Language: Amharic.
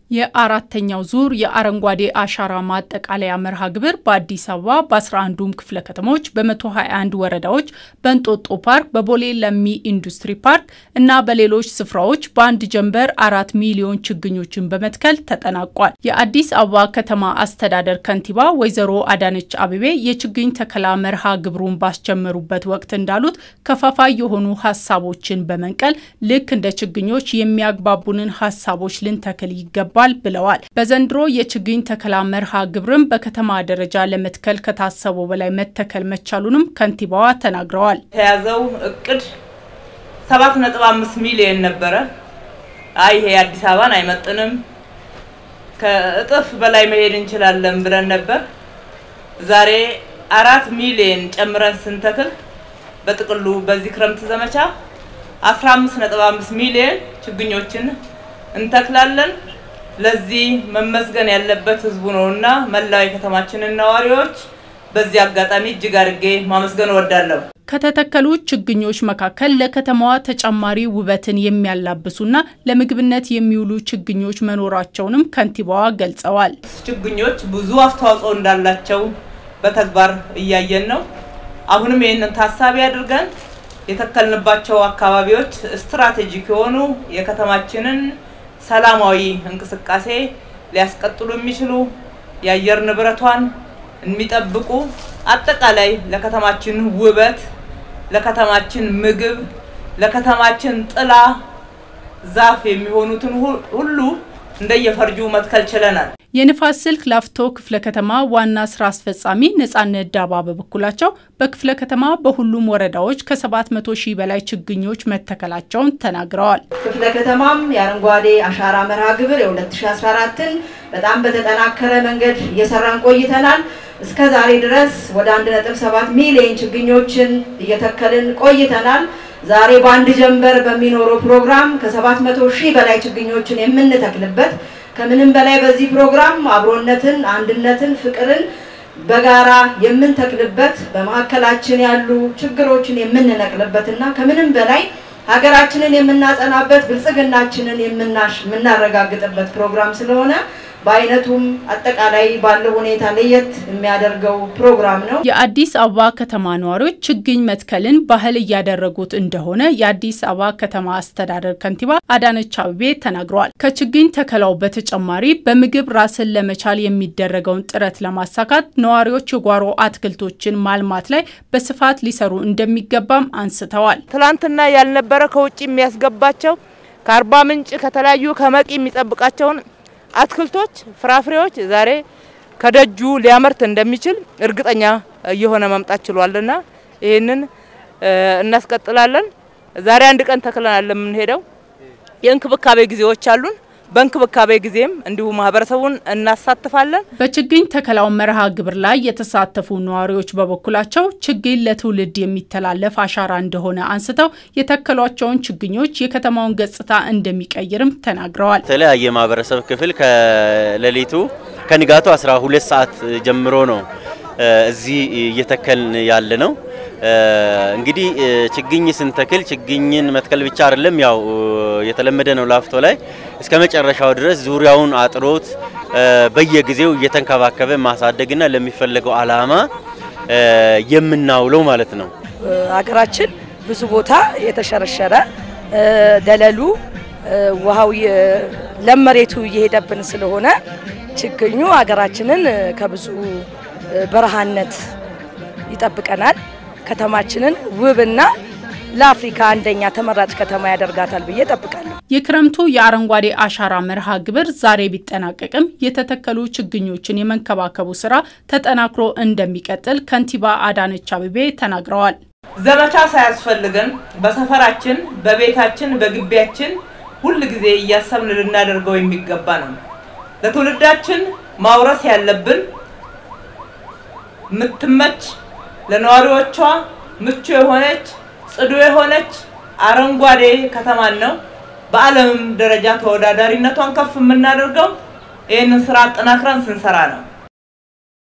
የአራተኛው ዙር የአረንጓዴ አሻራ ማጠቃለያ መርሃ ግብር በአዲስ አበባ በ11ዱም ክፍለ ከተሞች በ121 ወረዳዎች በእንጦጦ ፓርክ፣ በቦሌ ለሚ ኢንዱስትሪ ፓርክ እና በሌሎች ስፍራዎች በአንድ ጀንበር አራት ሚሊዮን ችግኞችን በመትከል ተጠናቋል። የአዲስ አበባ ከተማ አስተዳደር ከንቲባ ወይዘሮ አዳነች አቤቤ የችግኝ ተከላ መርሃ ግብሩን ባስጀመሩበት ወቅት እንዳሉት ከፋፋይ የሆኑ ሀሳቦችን በመንቀል ልክ እንደ ችግኞች የሚያግባቡንን ሀሳቦች ልንተክል ይገባል ይገባል ብለዋል። በዘንድሮ የችግኝ ተከላ መርሃ ግብርም በከተማ ደረጃ ለመትከል ከታሰበው በላይ መተከል መቻሉንም ከንቲባዋ ተናግረዋል። የተያዘው እቅድ ሰባት ነጥብ አምስት ሚሊየን ነበረ። አይ ይሄ አዲስ አበባን አይመጥንም፣ ከእጥፍ በላይ መሄድ እንችላለን ብለን ነበር። ዛሬ አራት ሚሊየን ጨምረን ስንተክል በጥቅሉ በዚህ ክረምት ዘመቻ አስራ አምስት ነጥብ አምስት ሚሊየን ችግኞችን እንተክላለን። ለዚህ መመስገን ያለበት ህዝቡ ነውና መላው የከተማችንን ነዋሪዎች በዚህ አጋጣሚ እጅግ አድርጌ ማመስገን እወዳለሁ። ከተተከሉ ችግኞች መካከል ለከተማዋ ተጨማሪ ውበትን የሚያላብሱና ለምግብነት የሚውሉ ችግኞች መኖራቸውንም ከንቲባዋ ገልጸዋል። ችግኞች ብዙ አስተዋጽኦ እንዳላቸው በተግባር እያየን ነው። አሁንም ይህንን ታሳቢ አድርገን የተከልንባቸው አካባቢዎች ስትራቴጂክ የሆኑ የከተማችንን ሰላማዊ እንቅስቃሴ ሊያስቀጥሉ የሚችሉ የአየር ንብረቷን የሚጠብቁ አጠቃላይ ለከተማችን ውበት፣ ለከተማችን ምግብ፣ ለከተማችን ጥላ ዛፍ የሚሆኑትን ሁሉ እንደየፈርጁ መትከል ችለናል። የንፋስ ስልክ ላፍቶ ክፍለ ከተማ ዋና ስራ አስፈጻሚ ነጻነት ዳባ በበኩላቸው በክፍለ ከተማ በሁሉም ወረዳዎች ከ700 ሺህ በላይ ችግኞች መተከላቸውን ተናግረዋል። ክፍለ ከተማም የአረንጓዴ አሻራ መርሃ ግብር የ2014ን በጣም በተጠናከረ መንገድ እየሰራን ቆይተናል። እስከ ዛሬ ድረስ ወደ 1.7 ሚሊዮን ችግኞችን እየተከልን ቆይተናል። ዛሬ በአንድ ጀንበር በሚኖረው ፕሮግራም ከ700 ሺህ በላይ ችግኞችን የምንተክልበት ከምንም በላይ በዚህ ፕሮግራም አብሮነትን፣ አንድነትን፣ ፍቅርን በጋራ የምንተክልበት በመካከላችን ያሉ ችግሮችን የምንነቅልበትና ከምንም በላይ ሀገራችንን የምናጸናበት ብልጽግናችንን የምናረጋግጥበት ፕሮግራም ስለሆነ በአይነቱም አጠቃላይ ባለው ሁኔታ ለየት የሚያደርገው ፕሮግራም ነው። የአዲስ አበባ ከተማ ነዋሪዎች ችግኝ መትከልን ባህል እያደረጉት እንደሆነ የአዲስ አበባ ከተማ አስተዳደር ከንቲባ አዳነች አቤቤ ተናግረዋል። ከችግኝ ተከላው በተጨማሪ በምግብ ራስን ለመቻል የሚደረገውን ጥረት ለማሳካት ነዋሪዎች የጓሮ አትክልቶችን ማልማት ላይ በስፋት ሊሰሩ እንደሚገባም አንስተዋል። ትላንትና ያልነበረ ከውጭ የሚያስገባቸው ከአርባ ምንጭ ከተለያዩ ከመቂ የሚጠብቃቸውን አትክልቶች፣ ፍራፍሬዎች ዛሬ ከደጁ ሊያመርት እንደሚችል እርግጠኛ እየሆነ መምጣት ችሏልና ይህንን እናስቀጥላለን። ዛሬ አንድ ቀን ተክለናል የምንሄደው የእንክብካቤ ጊዜዎች አሉን። በእንክብካቤ ጊዜም እንዲሁ ማህበረሰቡን እናሳትፋለን። በችግኝ ተከላው መርሃ ግብር ላይ የተሳተፉ ነዋሪዎች በበኩላቸው ችግኝ ለትውልድ የሚተላለፍ አሻራ እንደሆነ አንስተው የተከሏቸውን ችግኞች የከተማውን ገጽታ እንደሚቀይርም ተናግረዋል። የተለያየ ማህበረሰብ ክፍል ከሌሊቱ ከንጋቱ 12 ሰዓት ጀምሮ ነው እዚህ እየተከልን ያለ ነው። እንግዲህ ችግኝ ስንተክል ችግኝን መትከል ብቻ አይደለም፣ ያው የተለመደ ነው ላፍቶ ላይ እስከ መጨረሻው ድረስ ዙሪያውን አጥሮት በየጊዜው እየተንከባከበ ማሳደግና ለሚፈለገው ዓላማ የምናውለው ማለት ነው። ሀገራችን ብዙ ቦታ የተሸረሸረ ደለሉ ውሃው ለም መሬቱ እየሄደብን ስለሆነ ችግኙ ሀገራችንን ከብዙ በረሃነት ይጠብቀናል። ከተማችንን ውብና ለአፍሪካ አንደኛ ተመራጭ ከተማ ያደርጋታል ብዬ ጠብቃለሁ። የክረምቱ የአረንጓዴ አሻራ መርሃ ግብር ዛሬ ቢጠናቀቅም የተተከሉ ችግኞችን የመንከባከቡ ስራ ተጠናክሮ እንደሚቀጥል ከንቲባ አዳነች አቤቤ ተናግረዋል። ዘመቻ ሳያስፈልገን በሰፈራችን፣ በቤታችን፣ በግቢያችን ሁል ጊዜ እያሰብን ልናደርገው የሚገባ ነው። ለትውልዳችን ማውረስ ያለብን የምትመች ለነዋሪዎቿ ምቹ የሆነች ጽዱ የሆነች አረንጓዴ ከተማን ነው። በዓለምም ደረጃ ተወዳዳሪነቷን ከፍ የምናደርገው ይህንን ስራ አጠናክረን ስንሰራ ነው።